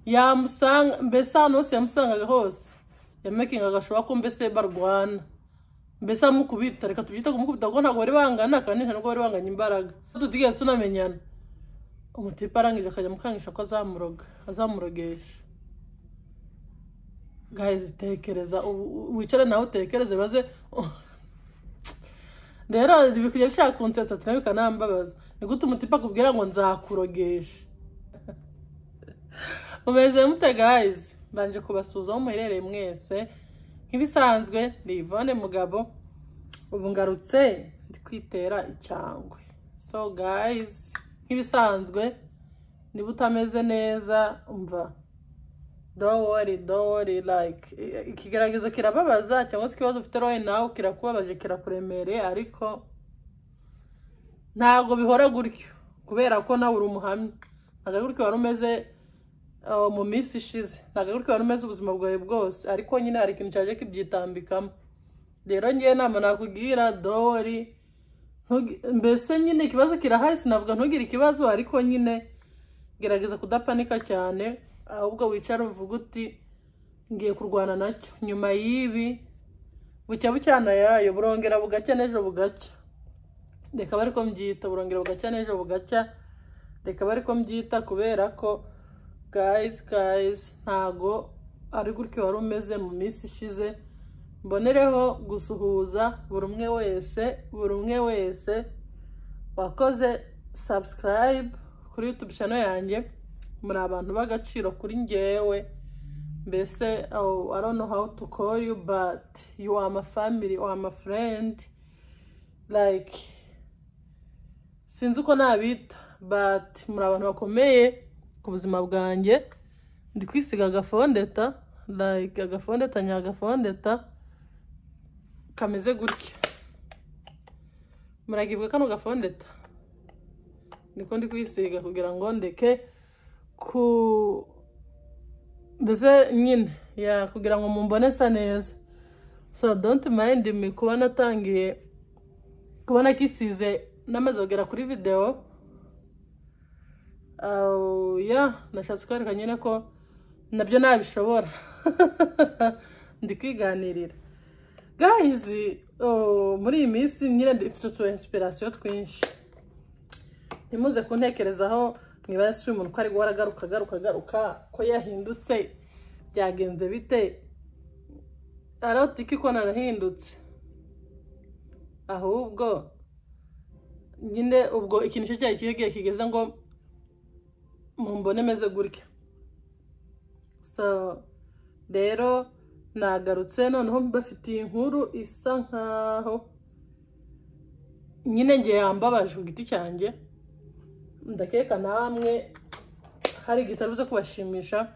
yamusanga mbese ahantu hose yamusangaga hose yamekingaga ashobora ko mbese barwana mbese amukubita reka tubyite kumukubita kuko ntabwo bari bangana kandi ntabwo bari banganya imbaraga tutigeze tunamenyana umutipe arangije akajya amukangisha ko azamuroga azamurogesha gahizi tekereza ubu wicare nawe utekereze baze rero ibi kujya bishaka kunsetsa ati nawe bikanambabaza ni gute umutipe akubwira ngo nzakurogesha mumeze mute gahizi mbanje kubasuza aho muherereye mwese nk'ibisanzwe ni ivone mugabo ubu ngarutse ndi kwitera icyangwe so gahizi nk'ibisanzwe niba utameze neza mva dowori dowori like ikigaragazo kirababaza cyangwa se ikibazo ufite roye nawe kirakubabaje kirakuremereye ariko ntabwo bihora gutyo kubera ko nawe uri umuhamya ntabwo gutyo wari umeze mu minsi ishize ntabwo gutyo wari umeze ubuzima bwawe bwose ariko nyine hari ikintu cyaje kibyitambikamo rero ngewe nama nakubwira dowori mbese nyine ikibazo kirahari sinavuga ntugire ikibazo ariko nyine gerageza kudapanika cyane ahubwo wicara uvuga uti ngiye kurwana nacyo nyuma y'ibi bucya bucyana yayo burongera bugacya n'ejo bugacya reka bari ko mbyita burongera bugacya n'ejo bugacya reka bari ko mbyita kubera ko gayizi gayizi ntago ari gutyo wari umeze mu minsi ishize mbonereho gusuhuza buri umwe wese buri umwe wese wakoze sabusikarayibu kuri yutube cano yanjye muri abantu b'agaciro kuri ngewe mbese i don't know how to call you but you are my family or my friend like sinzi uko nabita but muri abantu bakomeye ku buzima bwanjye ndi kwisiga agafondeta like agafondeta nyagafondeta kameze gutya muragibwa kano gafondeta niko ndi kwisiga kugira ngo ndeke ku mbese nyine ya kugira ngo mumbone sa neza so don't mind me kuba natangiye kuba nakisize n'amaze kugera kuri videwo ya nashatse kwereka nyine ko nabyo nabishobora ndi kwiganirira gahizi muri iyi minsi nyine dufite utu inspiration twinshi ntimuze kuntekerezaho mwibare si umuntu ko ari guhora agaruka agaruka agaruka ko yahindutse byagenze bite arotike ko narahindutse ahubwo nyine ubwo ikintu cyo cyari kigiye kigeze ngo mumbone meze gutya so rero nagarutse noneho mbafitiye inkuru isa nkaho nyine ngiye yambabaje ku giti cyanjye ndakeka namwe hari igitaramo kubashimisha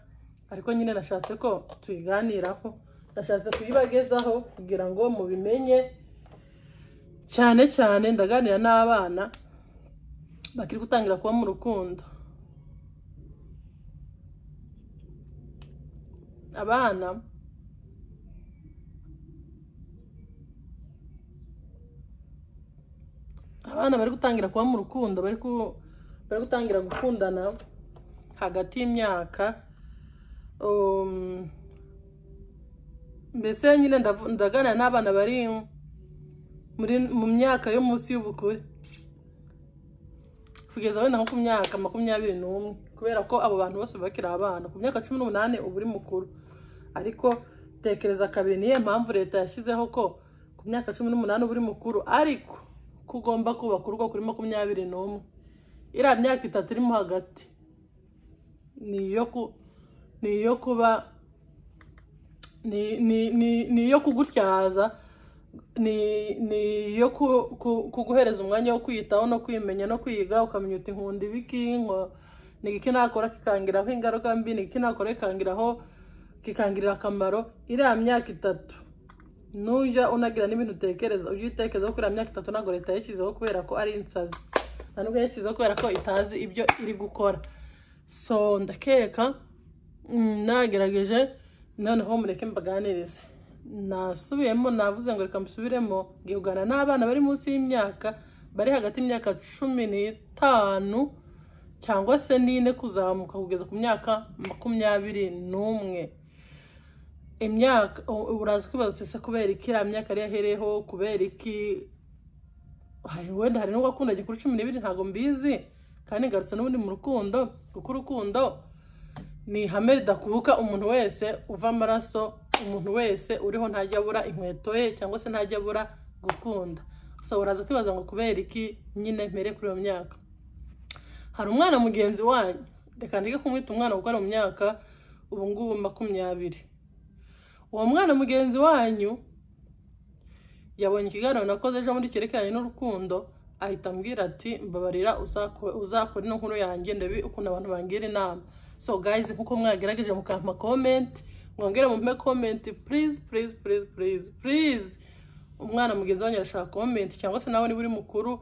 ariko nyine nashatse ko tuyiganiraho nashatse kuyibagezaho kugira ngo mubimenye cyane cyane ndaganira n'abana bakiri gutangira kuba mu rukundo abana abana bari gutangira kuba mu rukundo bari ku bari gutangira gukundana hagati y'imyaka mbese nyine ndaganira n'abana bari mu myaka yo munsi y'ubukure kugeza wenda nko ku myaka makumyabiri n'umwe kubera ko abo bantu bose bakiri abana ku myaka cumi n'umunani uba uri mukuru ariko tekereza kabiri niyo mpamvu leta yashyizeho ko ku myaka cumi n'umunani uba uri mukuru ariko ko ugomba kubaka urugo kuri makumyabiri n'umwe iriya myaka itatu irimo hagati ni iyo kuba ni iyo kugutyaza ni iyo kuguhereza umwanya wo kwiyitaho no kwimenya no kwiga ukamenya uti nkunda ibiki ni iki nakora kikangiraho ingaruka mbi ni iki nakora kikangiraho kikangirira akamaro iriya myaka itatu nujya unagira n'ibintu utekereza ujye utekereza ko iriya myaka itatu ntabwo leta yashyizeho kubera ko ari insazi nta nubwo yashyizeho kubera ko itazi ibyo iri gukora so ndakeka nagerageje noneho mureke mbaganirize nasubiyemo navuze ngo reka mbisubiremo gihugana n'abana bari munsi y'imyaka bari hagati y'imyaka cumi n'itanu cyangwa se nine kuzamuka kugeza ku myaka makumyabiri n'umwe imyaka u- uraza kwibaza uti se kubera iki iriya myaka yari yahereyeho kubera iki hari wenda hari n'ubwo akunda gikuru cumi n'ibiri ntabwo mbizi kandi ngarutse n'ubundi mu rukundo kuko urukundo ni ihame ridakubuka umuntu wese uva amaraso umuntu wese uriho ntajya abura inkweto ye cyangwa se ntajya abura gukunda so uraza kwibaza ngo kubera iki nyine mpere kuri iyo myaka hari umwana mugenzi wanyu reka ndeke kumwita umwana kuko ari mu myaka ubu ngubu makumyabiri uwo mwana mugenzi wanyu yabonye ikiganiro nakoze ejo muri cyerekeranye n'urukundo ahita ambwira ati mbabarira uzako- uzakora ino nkuru yanjye ndabi ukuntu abantu bangira inama so guys nkuko mwagerageje mukampa comment mwongere mumpe comment please please please please please umwana mugenzi wanyu arashaka comment cyangwa se nawe niba uri mukuru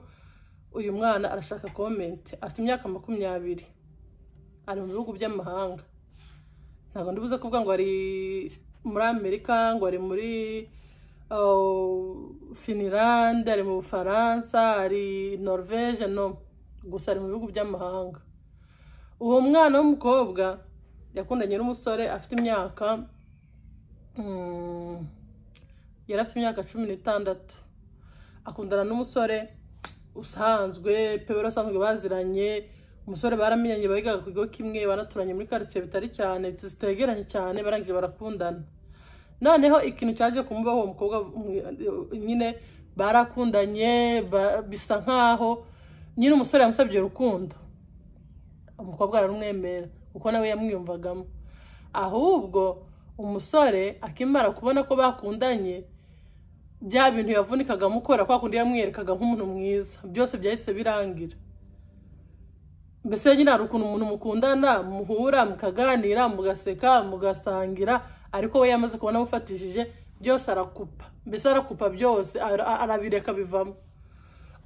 uyu mwana arashaka comment afite imyaka makumyabiri ari mu bihugu by'amahanga ntabwo ndibuze kuvuga ngo ari muri amerika ngo ari muri uh, finirande ari mu bufaransa ari norvege no gusa ari mu bihugu by'amahanga uwo mwana w'umukobwa yakundanye n'umusore afite imyaka mm, yari afite imyaka cumi n'itandatu akundana n'umusore usanzwe pe bari basanzwe baziranye umusore baramenyanye bigaga ku kigo kimwe banaturanye muri karitsiye bitari cyane zitegeranye cyane barangije barakundana noneho ikintu cyaje kumubaho uwo mukobwa mm, nyine barakundanye ba- bisa nkaho nyine umusore yamusabye urukundo umukobwa ararumwemera kuko nawe yamwiyumvagamo ahubwo umusore akimara kubona ko bakundanye bya bintu yavunika mukora kwa kundi yamwerekaga nk'umuntu mwiza byose byahise birangira mbese nyine hari ukuntu umuntu mukundana muhura mukaganira mugaseka mugasangira ariko we yamaze kubona amufatishije byose arakupa mbese arakupa byose ara- ara- arabireka bivamo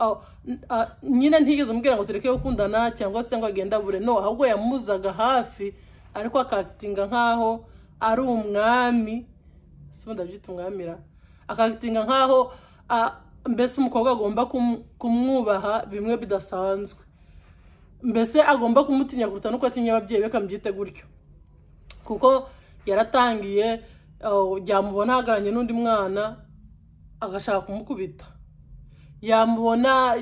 Aho, n- a- nyine ntigeze umubwira ngo tureke gukundana cyangwa se ngo agenda bure no ahubwo yamuzaga hafi ariko akakitinga nk'aho ari umwami si ndabyita umwamira akagitinga nk'aho ah, mbese umukobwa agomba kum- kumwubaha bimwe bidasanzwe mbese agomba kumutinya kuruta nuko atinya ababyeyi be kamubyite gutyo kuko yaratangiye oh, yamubona ahagararanye n'undi mwana agashaka kumukubita yamubona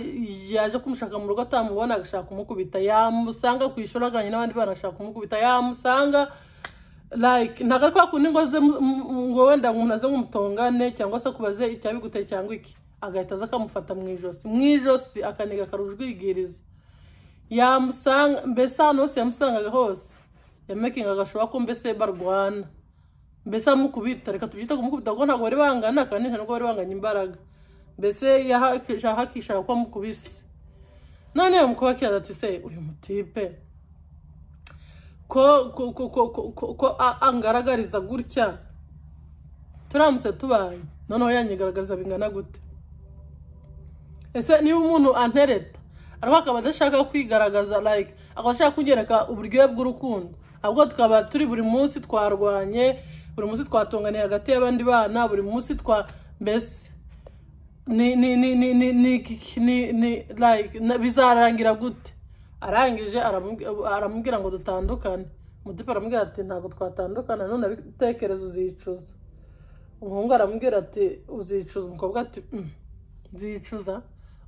yaje kumushaka mu rugo atamubona agashaka kumukubita yamusanga ku ishuri ahagararanye n'abandi bana agashaka kumukubita yamusanga like ntabwo ari kwa kundi ngo aze mu- mu- ngo wenda umuntu aze nk'umutongane cyangwa se kubaze icyabiguteye cyangwa iki agahita aza akamufata mu ijosi mu ijosi akaniga akarujwigiriza yamusanga mbese ahantu hose yamusangaga hose yamekinga agashoboka ko mbese barwana mbese amukubita reka tubyite kumukubita kuko ntabwo bari bangana kandi nta nubwo bari banganya imbaraga mbese yahakishaka ko amukubise none uwo mukobwa akibaza ati se uyu mutipe ko ko ko ko ko ko ko a- angaragariza gutya turamutse tubanye noneho yanyigaragaza bingana gute ese niba umuntu antereta ariko akaba adashaka kwigaragaza like akaba ashaka kunyereka uburyohe bw'urukundo ahubwo tukaba turi buri munsi twarwanye buri munsi twatunganiye hagati y'abandi bana buri munsi twa mbese ni ni ni ni ni ni ni ni like na- bizarangira gute arangije aramu- aramubwira ngo dutandukane umudipe aramubwira ati ntabwo twatandukana none abitekerezo uzicuza umuhungu aramubwira ati uzicuza umukobwa ati "Mm, nzicuza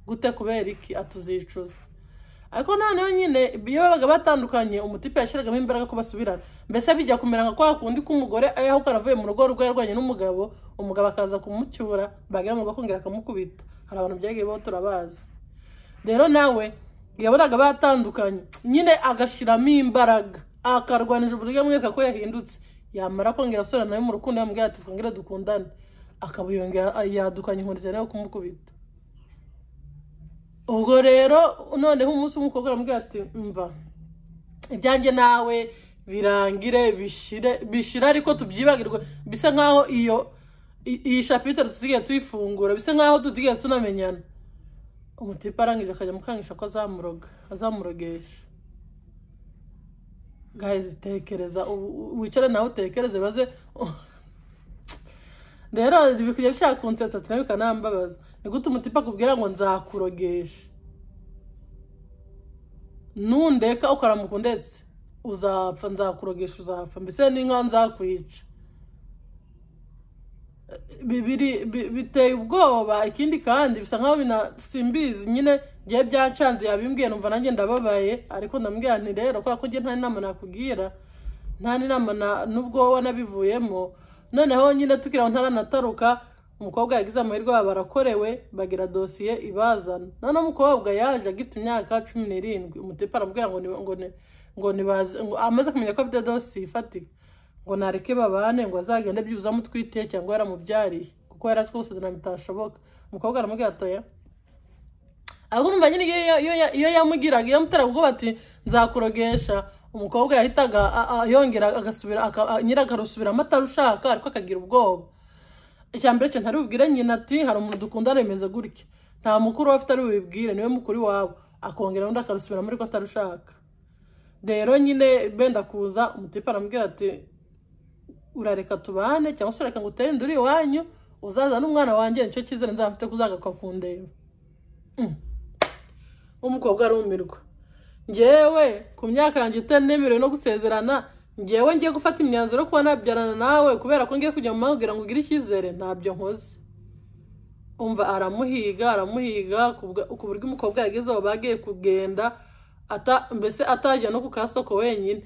gute kubera iki ati uzicuza ariko noneho nyine iyo babaga batandukanye umutipe yashyiragamo imbaraga ko basubirana mbese bijya kumera nka kwa kundi k'umugore aho karavuye mu rugo rwe yarwanye n'umugabo umugabo akaza kumucyura bagera mu rugo akongera akamukubita hari abantu byagiye baho turabazi rero nawe yabonaga batandukanye nyine agashyiramo imbaraga akarwanisha uburyo amwereka ko yahindutse yamara kongera asubira nawe mu rukundo yamubwira ati twongere dukundane akaba yongera yadukanye inkoni cyane yo kumukubita ubwo rero noneho umunsi umwe umukobwa aramubwira ati mva ibyanjye nawe birangire bishire bishire ariko tubyibagirwe bisa nkaho iyo i- iyi shapitire tutigeze tuyifungura bisa nkaho tutigeze tunamenyana umutipe arangije akajya amukangisha ko azamuroga azamurogesha gayizi tekereza u- u- wicare nawe utekereze baze rero biri kujya bishaka kunsetsa ati nawe bikanambabaza ni gute umutipe akubwira ngo nzakurogesha nundeka ukaramuka undetse uzapfa nzakurogesha uzapfa mbese n'inka nzakwica bibiri bi- biteye ubwoba ikindi kandi bisa nkaho binasimbizi nyine ngiye byancanze yabimbwiye numva nanjye ndababaye ariko ndambwira nti rero kubera ko njye nta n'inama nakubwira nta n'inama na- n'ubwo wanabivuyemo noneho nyine tukiri aho ntaranataruka umukobwa yagize amahirwe baba barakorewe bagira dosiye ibazana noneho umukobwa yaje agifite imyaka cumi n'irindwi umutepa aramubwira ngo ni ngo ni ngo nibaze ngo amaze kumenya ko afite dosiye ifatika ngo nareke babane ngo azagende byuza amutwite cyangwa yaramubyariye kuko yari azi ko gusezerana bitashoboka umukobwa aramubwira atoya ahubwo numva nyine iyo- iyo- iyo- iyo yamugiraga iyo amuteraga ubwoba ati nzakurogesha umukobwa yahitaga a- a- yongera agasubira aka- a- nyiri akarusubiramo atarushaka ariko akagira ubwoba icya mbere cyo ntari bubwire nyina ati hari umuntu dukundana bimeze gutya nta mukuru we afite ari bubibwire niwe mukuru iwabo akongera undi akarusubiramo ariko atarushaka rero nyine benda kuza umutipe aramubwira ati urareka tubane cyangwa se urareka ngo utere inda uri iwanyu uzaza n'umwana wanjye nicyo cyizere nzaba mfite kuzagaruka kundeba Mm. umukobwa arumirwa ngewe ku myaka yanjye itemerewe no gusezerana ngewe ngiye gufata imyanzuro yo kuba nabyarana nawe kubera ko ngiye kujya mu mahanga kugira ngo ugire icyizere ntabyo nkoze umva aramuhiga aramuhiga kubwa- ku buryo umukobwa yageze aho bagiye kugenda ata- mbese atajya no ku kasoko wenyine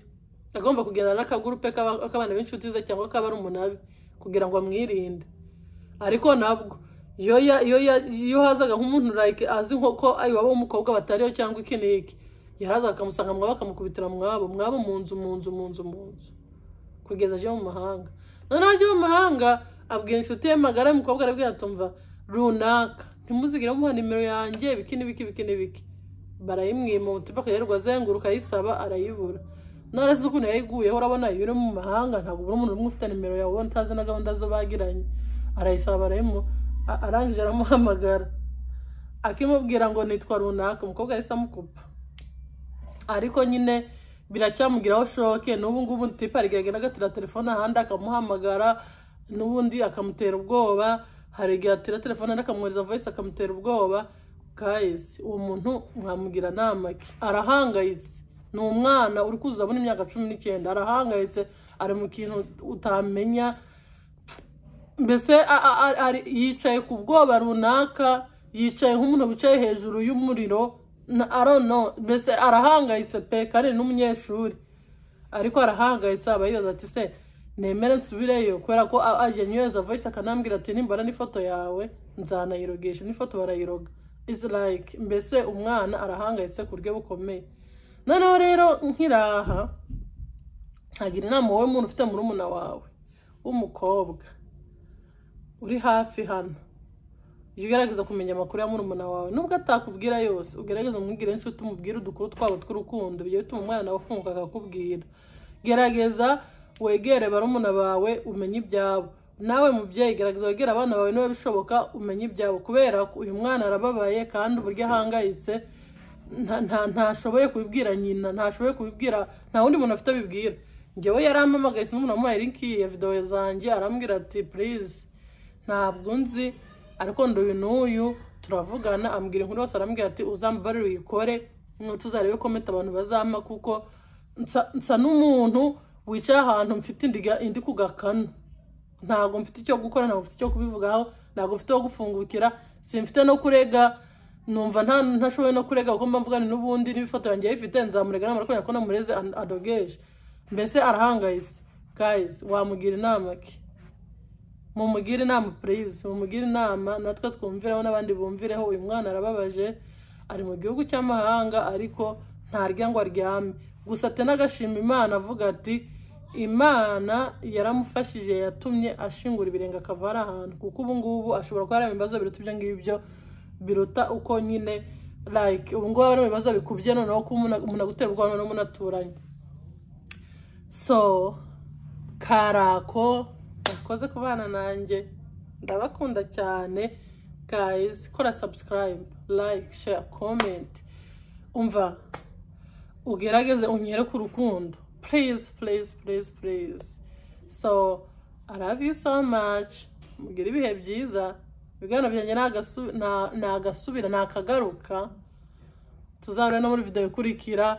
agomba kugendana n'akagurupe k'aba- k'abana b'inshuti ze cyangwa k'abari umunabi kugira ngo amwirinde ariko nabwo iyo ya- iyo ya- iyo hazaga nk'umuntu like azi nko ko iwabo w'umukobwa batariho cyangwa iki n'iki yarazaga akamusanga mwabo akamukubitira mwabo mwabo mu nzu mu nzu mu nzu mu nzu kugeza aje mu mahanga noneho aje mu mahanga abwira inshuti ye magara y'umukobwa arabwira atumva runaka ntimuzigire muha nimero yanjye biki n'ibiki biki n'ibiki barayimwima umutima akayirirwa azenguruka ayisaba arayibura none se ukuntu yayiguyeho urabona iyo uri mu mahanga ntabwo ubura umuntu umwe ufite nimero yawe ubona utazi na gahunda zo bagiranye arayisaba barayimu a- arangije aramuhamagara akimubwira ngo nitwa runaka umukobwa yahise amukupa ariko nyine biracyamugiraho shoke n'ubu ngubu tipa arigaragara agatira telefone ahandi akamuhamagara n'ubundi akamutera ubwoba hari igihe atira telefone ahandi akamwohereza voice akamutera ubwoba guys uwo muntu mwamugira nama ki arahangayitse ni umwana uri kuza abona imyaka cumi n'icyenda arahangayitse ari mu kintu utamenya mbese a- a- a- ari- yicaye ku bwoba runaka yicaye nk'umuntu wicaye hejuru y'umuriro na- I don't know, mbese arahangayitse pe kandi n'umunyeshuri ariko arahangayitse aba yibaza ati se nemere nsubireyo kubera ko a- aje nyohereza voice akanambwira ati nimbara n'ifoto yawe nzanayirogesha n'ifoto barayiroga is like mbese umwana arahangayitse ku buryo bukomeye noneho rero nkiraha ntagira inama wowe muntu ufite murumuna wawe w'umukobwa uri hafi hano jya ugerageza kumenya amakuru ya murumuna wawe nubwo atakubwira yose ugerageza umwigire inshuti umubwire udukuru twabo tw'urukundo bijya bituma umwana nawe afunguka akakubwira gerageza wegere barumuna bawe umenye ibyabo nawe mubyeyi gerageza wegere abana bawe niba bishoboka umenye ibyabo kubera ko uyu mwana arababaye kandi uburyo ahangayitse nta- nta- ntashoboye kubibwira nyina ntashoboye kubibwira nta wundi muntu afite abibwira njyewe yarampamagaye sinzi umuntu wamuhaye linki ya videwo zanjye arambwira ati purize ntabwo nzi ariko ndi uyu n'uyu turavugana ambwira inkuru yose arambwira ati uzambabarire uyikore mm, tuzarebe kometa abantu bazampa kuko nsa- nsa n'umuntu wicaye ahantu mfite indiga- indi ku gakanu ntabwo mfite icyo gukora ntabwo mfite icyo kubivugaho ntabwo mfite aho gufungukira simfite no kurega numva nta ntashoboye no kurega kuko mba mvugana n'ubundi n'ifoto yanjye yayifite nzamurega namara kubera ko namureze an- adogeje mbese arahangayitse guys wamugira inama ki mumugire inama please mumugire inama natwe twumvireho n'abandi bumvireho uyu mwana arababaje ari mu gihugu cy'amahanga ariko ntarya ngo aryame gusa ate n'agashima imana avuga ati imana yaramufashije yatumye ashingura ibirenge akava ari ahantu kuko ubu ngubu ashobora kuba ari mu bibazo biruta ibyo ngibyo biruta uko nyine like ubu ngubu ari mu bibazo bikubye noneho kuba umuntu- umuntu agutera ubwoba noneho munaturanye so karako bakoze kubana nanjye ndabakunda cyane guys kora subscribe like share comment umva ugerageze unyere ku rukundo please please please please so i love you so much mugire ibihe byiza ibiganiro byanjye ni agasu- ni- ni agasubira ni akagaruka tuzahure no muri videwo ikurikira